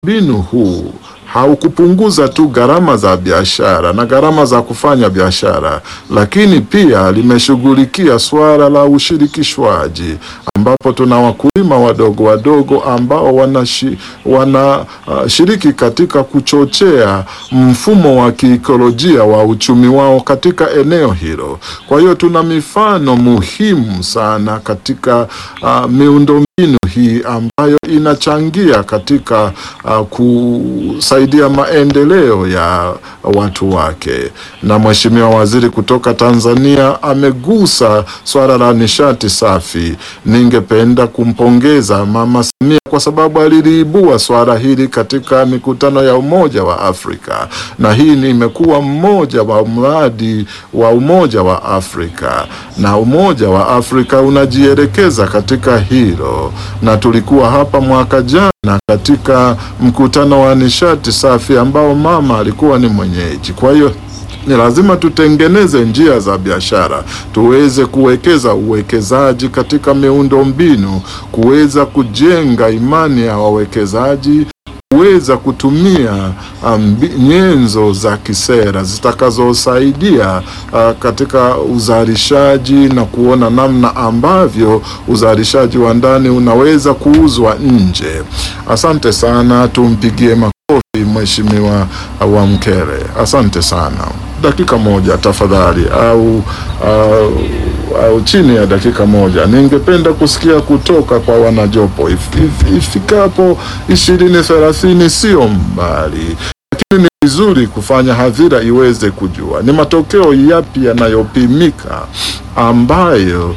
mbinu huu haukupunguza tu gharama za biashara na gharama za kufanya biashara, lakini pia limeshughulikia suala la ushirikishwaji ambapo tuna wakulima wadogo wadogo ambao wanashiriki wana, uh, shiriki katika kuchochea mfumo wa kiikolojia wa uchumi wao katika eneo hilo. Kwa hiyo tuna mifano muhimu sana katika uh, miundombinu hii ambayo inachangia katika uh, kusaidia maendeleo ya watu wake. Na Mheshimiwa Waziri kutoka Tanzania amegusa swala la nishati safi. Ningependa kumpongeza Mama Samia kwa sababu aliliibua swala hili katika mikutano ya Umoja wa Afrika, na hii ni imekuwa mmoja wa mradi wa Umoja wa Afrika, na Umoja wa Afrika unajielekeza katika hilo, na tulikuwa hapa mwaka jana katika mkutano wa nishati safi ambao mama alikuwa ni mwenyeji. Kwa hiyo ni lazima tutengeneze njia za biashara, tuweze kuwekeza uwekezaji katika miundo mbinu, kuweza kujenga imani ya wawekezaji, kuweza kutumia um, nyenzo za kisera zitakazosaidia uh, katika uzalishaji na kuona namna ambavyo uzalishaji wa ndani unaweza kuuzwa nje. Asante sana, tumpigie makofi Mheshimiwa Wamkere, asante sana. Dakika moja tafadhali, au, au, au chini ya dakika moja, ningependa kusikia kutoka kwa wanajopo if, if, ifikapo ishirini thelathini, sio mbali lakini ni vizuri kufanya hadhira iweze kujua ni matokeo yapi yanayopimika ambayo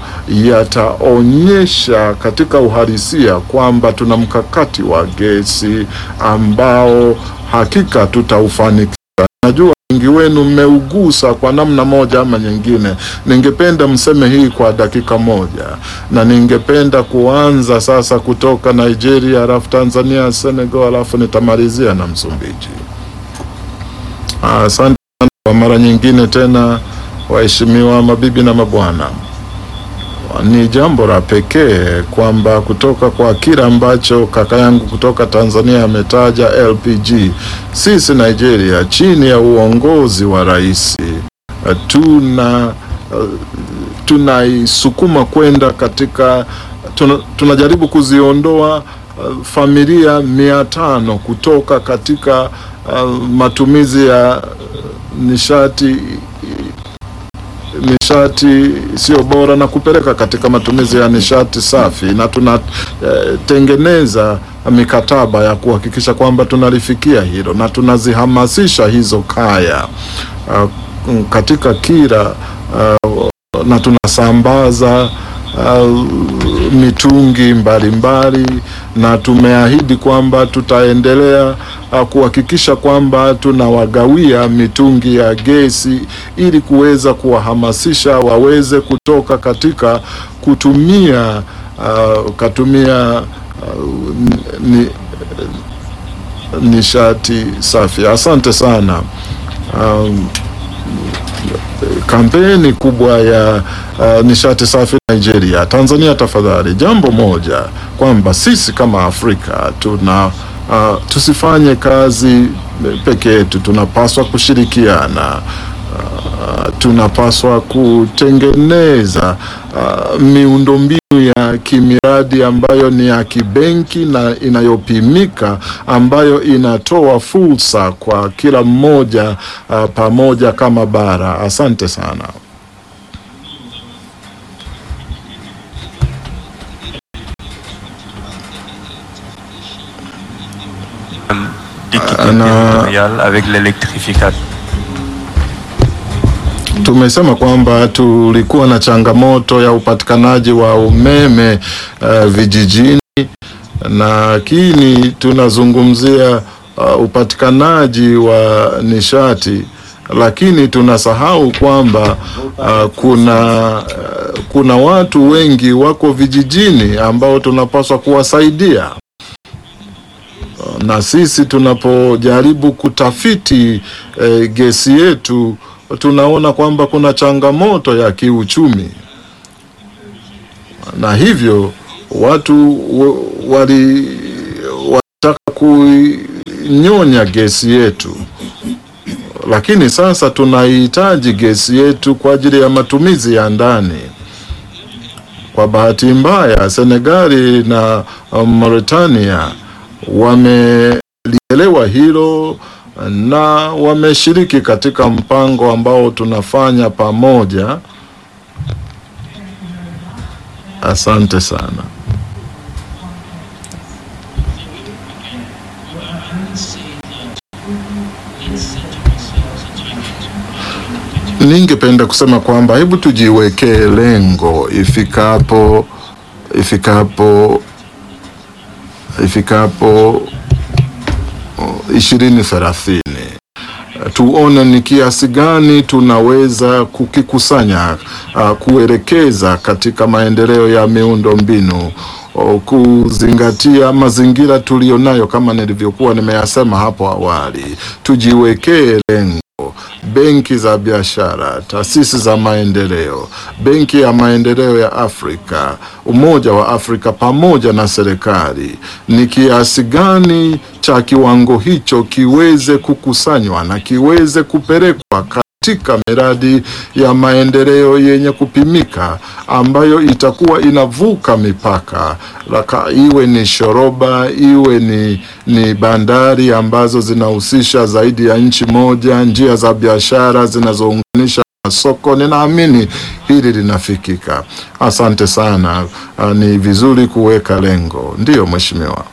yataonyesha katika uhalisia kwamba tuna mkakati wa gesi ambao hakika tutaufanikisha. Najua wengi wenu mmeugusa kwa namna moja ama nyingine. Ningependa mseme hii kwa dakika moja, na ningependa kuanza sasa kutoka Nigeria, alafu Tanzania, Senegal, alafu nitamalizia na Msumbiji. Asante sana kwa mara nyingine tena, waheshimiwa mabibi na mabwana. Ni jambo la pekee kwamba kutoka kwa kile ambacho kaka yangu kutoka Tanzania ametaja LPG, sisi Nigeria chini ya uongozi wa rais tuna tunaisukuma kwenda katika tuna, tunajaribu kuziondoa uh, familia mia tano kutoka katika uh, matumizi ya nishati nishati sio bora na kupeleka katika matumizi ya nishati safi, na tunatengeneza eh, mikataba ya kuhakikisha kwamba tunalifikia hilo na tunazihamasisha hizo kaya uh, katika kila uh, na tunasambaza uh, mitungi mbalimbali mbali, na tumeahidi kwamba tutaendelea uh, kuhakikisha kwamba tunawagawia mitungi ya gesi ili kuweza kuwahamasisha waweze kutoka katika kutumia uh, katumia uh, ni, nishati safi. Asante sana. Um, kampeni kubwa ya uh, nishati safi Nigeria. Tanzania, tafadhali, jambo moja kwamba sisi kama Afrika tuna uh, tusifanye kazi peke yetu, tunapaswa kushirikiana. Uh, tunapaswa kutengeneza uh, miundombinu ya kimiradi ambayo ni ya kibenki na inayopimika ambayo inatoa fursa kwa kila mmoja uh, pamoja kama bara. Asante sana. d'équité territoriale avec l'électrification. Tumesema kwamba tulikuwa na changamoto ya upatikanaji wa umeme uh, vijijini, lakini tunazungumzia uh, upatikanaji wa nishati, lakini tunasahau kwamba uh, kuna uh, kuna watu wengi wako vijijini ambao tunapaswa kuwasaidia na sisi tunapojaribu kutafiti eh, gesi yetu tunaona kwamba kuna changamoto ya kiuchumi, na hivyo watu wali walitaka kui tulinyonya gesi yetu, lakini sasa tunahitaji gesi yetu kwa ajili ya matumizi ya ndani. Kwa bahati mbaya, Senegali na um, Mauritania wamelielewa hilo na wameshiriki katika mpango ambao tunafanya pamoja. Asante sana. Ningependa kusema kwamba hebu tujiwekee lengo ifikapo ifikapo ifikapo ishirini thelathini tuone ni kiasi gani tunaweza kukikusanya uh, kuelekeza katika maendeleo ya miundo mbinu uh, kuzingatia mazingira tuliyonayo kama nilivyokuwa nimeyasema hapo awali. Tujiwekee lengo benki za biashara, taasisi za maendeleo, benki ya maendeleo ya Afrika, Umoja wa Afrika pamoja na serikali, ni kiasi gani cha kiwango hicho kiweze kukusanywa na kiweze kupelekwa katika miradi ya maendeleo yenye kupimika ambayo itakuwa inavuka mipaka laka, iwe ni shoroba iwe ni, ni bandari ambazo zinahusisha zaidi ya nchi moja, njia za biashara zinazounganisha masoko. Ninaamini hili linafikika. Asante sana. Uh, ni vizuri kuweka lengo. Ndiyo mheshimiwa.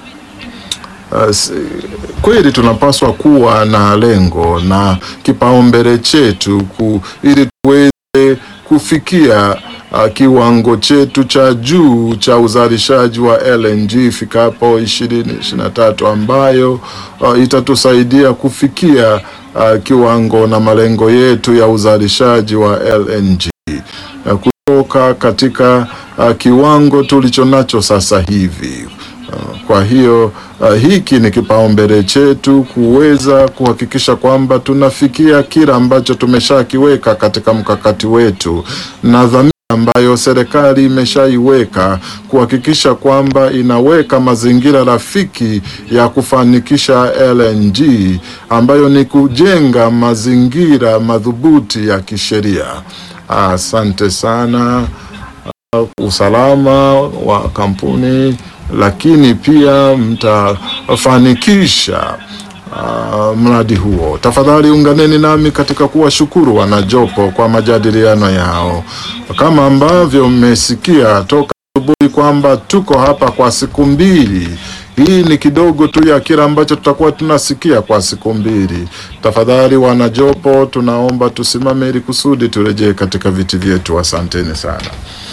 Uh, kweli tunapaswa kuwa na lengo na kipaumbele chetu ku, ili tuweze kufikia uh, kiwango chetu cha juu cha uzalishaji wa LNG ifikapo ishirini ishirini na tatu ambayo uh, itatusaidia kufikia uh, kiwango na malengo yetu ya uzalishaji wa LNG uh, kutoka katika uh, kiwango tulicho nacho sasa hivi. Kwa hiyo uh, hiki ni kipaumbele chetu kuweza kuhakikisha kwamba tunafikia kila ambacho tumeshakiweka katika mkakati wetu na dhamira ambayo serikali imeshaiweka kuhakikisha kwamba inaweka mazingira rafiki ya kufanikisha LNG ambayo ni kujenga mazingira madhubuti ya kisheria. Asante sana. Uh, usalama wa kampuni lakini pia mtafanikisha uh, mradi huo. Tafadhali unganeni nami katika kuwashukuru wanajopo kwa majadiliano yao, kama ambavyo mmesikia toka asubuhi kwamba tuko hapa kwa siku mbili. Hii ni kidogo tu ya kile ambacho tutakuwa tunasikia kwa siku mbili. Tafadhali wanajopo, tunaomba tusimame ili kusudi turejee katika viti vyetu. Asanteni sana.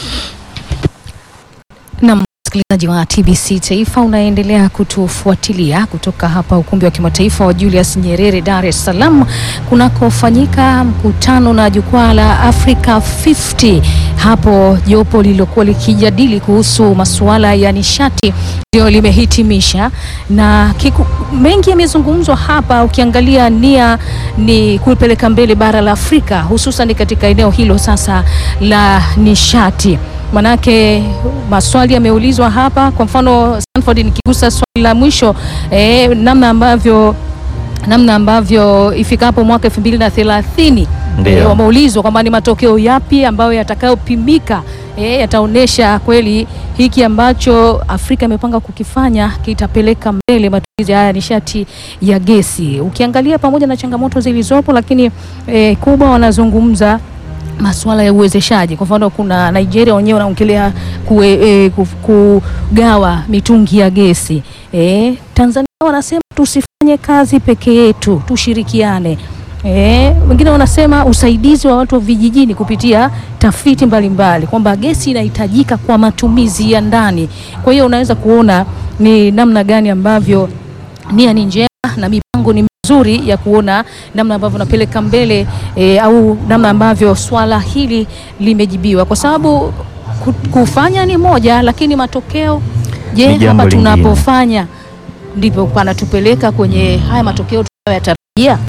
Naam, msikilizaji wa TBC Taifa unaendelea kutufuatilia kutoka hapa ukumbi wa kimataifa wa Julius Nyerere Dar es Salaam kunakofanyika mkutano na jukwaa la Africa 50. Hapo jopo lililokuwa likijadili kuhusu masuala ya nishati ndio limehitimisha na kiku, mengi yamezungumzwa hapa. Ukiangalia nia ni kupeleka mbele bara la Afrika hususan katika eneo hilo sasa la nishati manake maswali yameulizwa hapa. Kwa mfano Stanford, nikigusa swali la mwisho eh, namna ambavyo namna ambavyo ifikapo mwaka elfu mbili na thelathini Ndio. eh, wameulizwa kwamba ni matokeo yapi ambayo yatakayopimika eh, yataonyesha kweli hiki ambacho Afrika imepanga kukifanya kitapeleka mbele matumizi haya ya nishati ya gesi. Ukiangalia pamoja na changamoto zilizopo, lakini eh, kubwa wanazungumza masuala ya uwezeshaji. Kwa mfano, kuna Nigeria wenyewe wanaongelea kue, e, kuf- kugawa mitungi ya gesi e, Tanzania wanasema tusifanye kazi peke yetu, tushirikiane. E, wengine wanasema usaidizi wa watu wa vijijini kupitia tafiti mbalimbali kwamba gesi inahitajika kwa matumizi ya ndani. Kwa hiyo unaweza kuona ni namna gani ambavyo nia ni njema na mipango ni mizuri ya kuona namna ambavyo napeleka mbele e, au namna ambavyo swala hili limejibiwa, kwa sababu ku- kufanya ni moja, lakini matokeo, je, Ni jambo hapa lingine. tunapofanya ndipo panatupeleka kwenye haya matokeo tunayoyatarajia?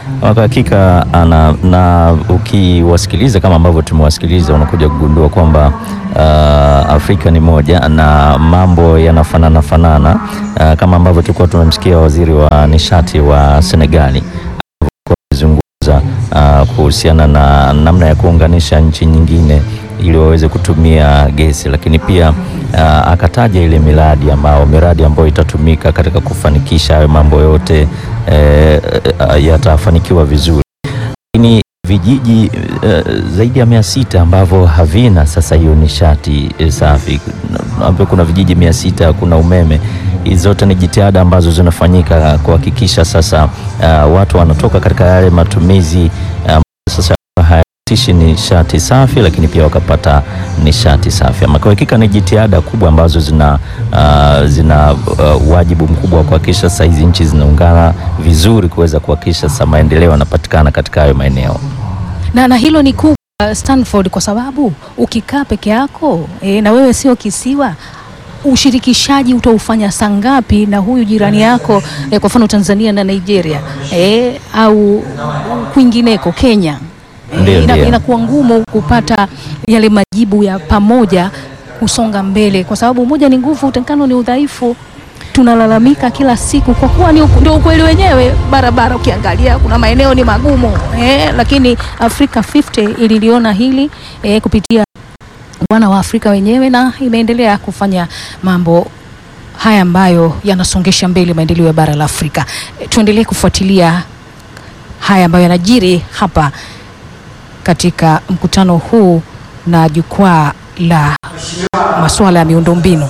Kwa hakika ana, na ukiwasikiliza kama ambavyo tumewasikiliza unakuja kugundua kwamba uh, Afrika ni moja na mambo yanafanana fanana uh, kama ambavyo tulikuwa tumemsikia waziri wa nishati wa Senegali akizungumza uh, kuhusiana na namna ya kuunganisha nchi nyingine ili waweze kutumia gesi, lakini pia uh, akataja ile miradi ambao miradi ambayo itatumika katika kufanikisha hayo mambo yote eh, eh, yatafanikiwa vizuri. Lakini vijiji eh, zaidi ya mia sita ambavyo havina sasa hiyo nishati eh, safi, ambavyo kuna vijiji mia sita kuna umeme. Hizi zote ni jitihada ambazo zinafanyika kuhakikisha sasa uh, watu wanatoka katika yale matumizi um, sasa hayatishi nishati safi, lakini pia wakapata nishati safi. Ama kwa hakika ni jitihada kubwa ambazo zina, uh, zina uh, wajibu mkubwa wa kuhakikisha sasa hizi nchi zinaungana vizuri kuweza kuhakikisha sasa maendeleo yanapatikana katika hayo maeneo. na, na hilo ni kubwa Stanford, kwa sababu ukikaa peke yako e, na wewe sio kisiwa ushirikishaji utaufanya saa ngapi na huyu jirani yako e, kwa mfano Tanzania na Nigeria e, au kwingineko Kenya Ndio, ina, ndio. inakuwa ngumu kupata yale majibu ya pamoja kusonga mbele, kwa sababu umoja ni nguvu, utengano ni udhaifu. Tunalalamika kila siku kwa kuwa ni uku- ndio ukweli wenyewe. Barabara ukiangalia kuna maeneo ni magumu eh, lakini Africa 50 ililiona hili eh, kupitia wana wa Afrika wenyewe na imeendelea kufanya mambo haya ambayo yanasongesha mbele maendeleo ya bara la Afrika. E, tuendelee kufuatilia haya ambayo yanajiri hapa katika mkutano huu na jukwaa la masuala ya miundombinu.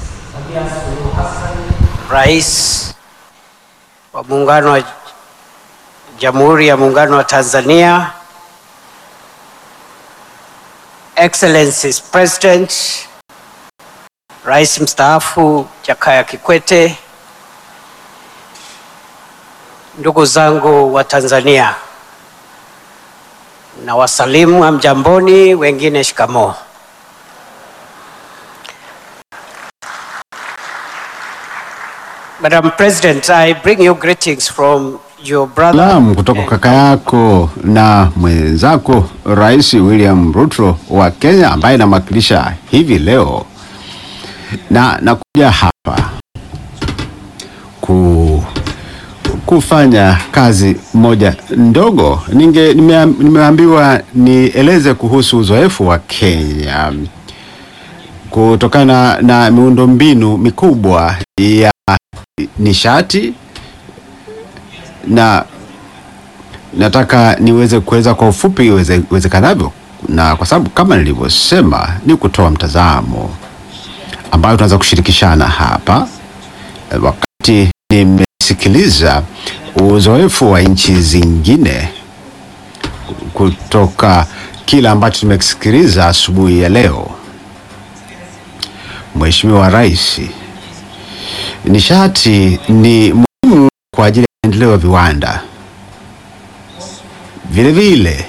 Rais wa Muungano wa Jamhuri ya Muungano wa Tanzania, Excellencies President, Rais mstaafu Jakaya Kikwete, ndugu zangu wa Tanzania, na wasalimu hamjamboni, wengine shikamoo. Madam President, I bring you greetings from your brother. Salamu kutoka kaka yako na mwenzako Rais William Ruto wa Kenya ambaye namwakilisha hivi leo, na nakuja hapa ku, kufanya kazi moja ndogo. Ninge nimea- nimeambiwa nieleze kuhusu uzoefu wa Kenya kutokana na miundombinu mikubwa ya nishati na nataka niweze kueleza kwa ufupi iweze- iwezekanavyo, na kwa sababu kama nilivyosema ni kutoa mtazamo ambayo tunaweza kushirikishana hapa, eh, wakati nimesikiliza uzoefu wa nchi zingine kutoka kile ambacho tumekisikiliza asubuhi ya leo. Mheshimiwa Rais, nishati ni muhimu kwa ajili ya maendeleo ya viwanda. Vile vile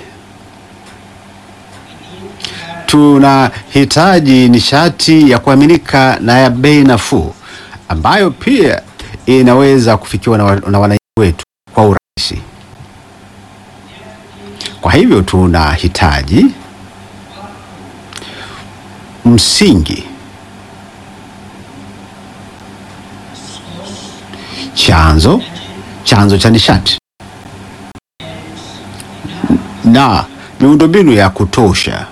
tunahitaji nishati ya kuaminika na ya bei nafuu ambayo pia inaweza kufikiwa na, wa- na wananchi wetu kwa urahisi. Kwa hivyo tunahitaji msingi chanzo chanzo cha nishati na miundombinu ya kutosha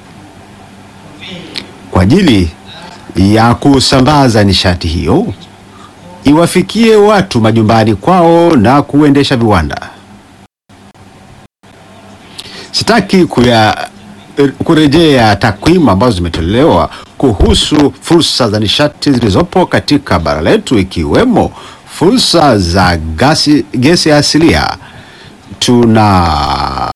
kwa ajili ya kusambaza nishati hiyo iwafikie watu majumbani kwao na kuendesha viwanda. Sitaki kuya kurejea takwimu ambazo zimetolewa kuhusu fursa za nishati zilizopo katika bara letu ikiwemo fursa za gasi, gesi asilia. Tuna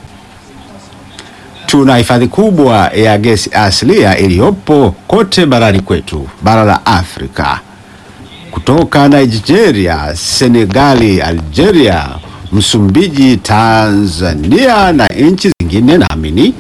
tuna hifadhi kubwa ya gesi asilia iliyopo kote barani kwetu, bara la Afrika, kutoka Nigeria, Senegali, Algeria, Msumbiji, Tanzania na nchi zingine naamini.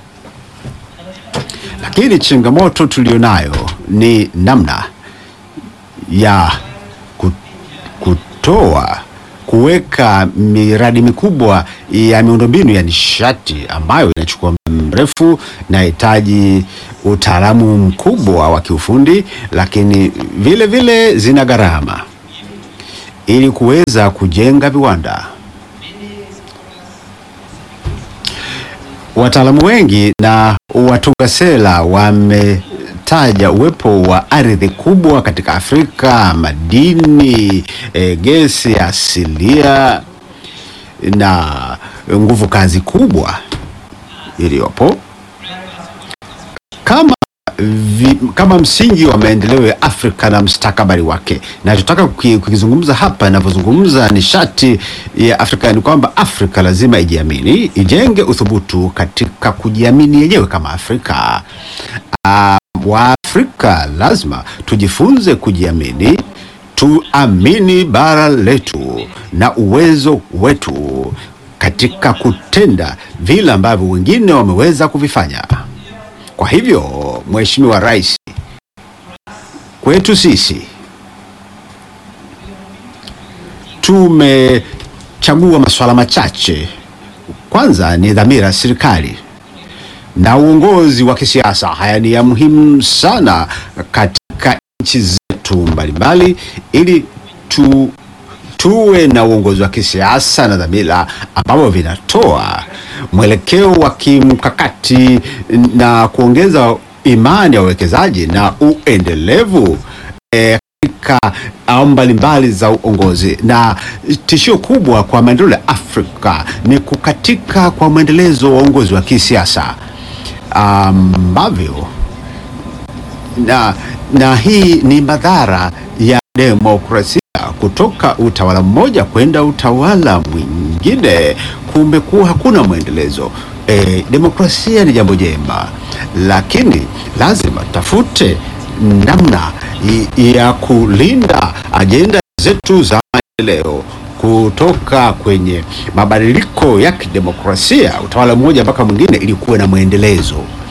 Lakini changamoto tulionayo ni namna ya ku- kutoa kuweka miradi mikubwa ya miundombinu ya nishati ambayo inachukua muda mrefu, inahitaji utaalamu mkubwa wa kiufundi, lakini vile vile zina gharama ili kuweza kujenga viwanda. Wataalamu wengi na watunga sera wametaja uwepo wa ardhi kubwa katika Afrika, madini, e, gesi asilia na nguvu kazi kubwa iliyopo kama vi, kama msingi wa maendeleo ya Afrika na mustakabali wake. Nachotaka kuki- kukizungumza hapa ninavyozungumza nishati ya Afrika ni kwamba Afrika lazima ijiamini, ijenge uthubutu katika kujiamini yenyewe kama Afrika. Uh, Waafrika lazima tujifunze kujiamini, tuamini bara letu na uwezo wetu katika kutenda vile ambavyo wengine wameweza kuvifanya. Kwa hivyo, Mheshimiwa Rais, kwetu sisi tumechagua masuala machache. Kwanza ni dhamira ya serikali na uongozi wa kisiasa. Haya ni ya muhimu sana katika nchi zetu mbalimbali, ili tu tuwe na uongozi wa kisiasa na dhamira ambavyo vinatoa mwelekeo wa kimkakati na kuongeza imani ya wawekezaji na uendelevu eh, katika au mbalimbali za uongozi. Na tishio kubwa kwa maendeleo ya Afrika ni kukatika kwa mwendelezo wa uongozi wa kisiasa ambavyo na, na hii ni madhara ya demokrasia kutoka utawala mmoja kwenda utawala mwingine. Kumekuwa hakuna mwendelezo. E, demokrasia ni jambo jema, lakini lazima tafute namna i- ya kulinda ajenda zetu za maendeleo kutoka kwenye mabadiliko ya kidemokrasia utawala mmoja mpaka mwingine, ili kuwe na mwendelezo